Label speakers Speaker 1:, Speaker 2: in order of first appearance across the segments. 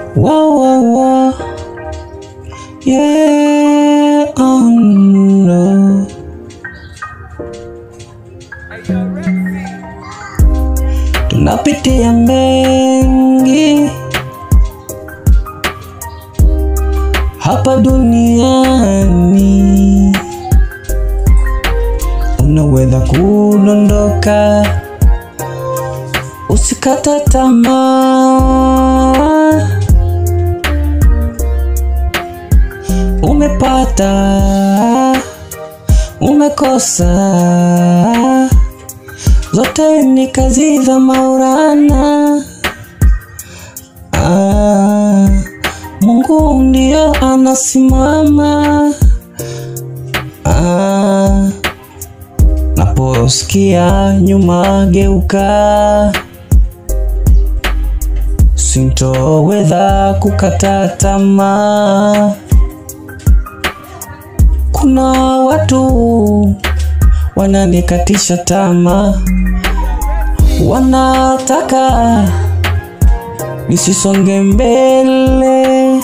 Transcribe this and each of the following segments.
Speaker 1: Whoa, whoa, whoa. Yeah, oh no. Tunapitia mengi hapa duniani, unaweza kudondoka, usikata tamaa. Umepata, umekosa, zote ni kazi za Maulana. Ah, Mungu ndio anasimama. Ah, naposikia nyuma geuka, sintoweza kukata tamaa. Kuna watu wananikatisha tamaa, wanataka nisisonge mbele.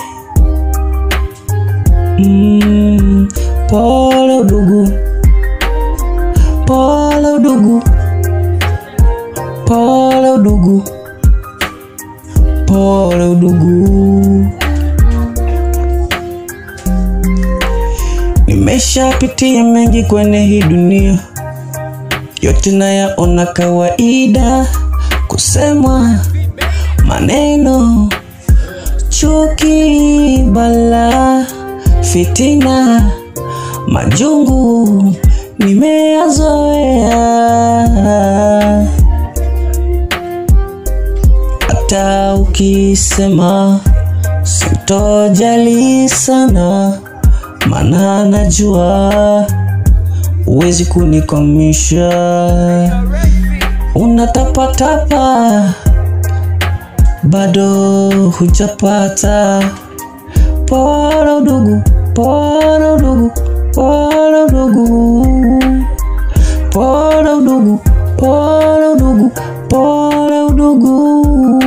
Speaker 1: Mm, pole udugu, pole udugu, pole udugu, pole udugu. Nimeshapitia mengi kwenye hii dunia, yote nayaona kawaida, kusemwa maneno, chuki, bala, fitina, majungu nimeyazoea. Hata ukisema sitojali sana, maana najua huwezi kunikwamisha. Unatapatapa bado hujapata. Pole udugu, pole udugu, pole udugu, pole udugu, pole udugu, pole udugu.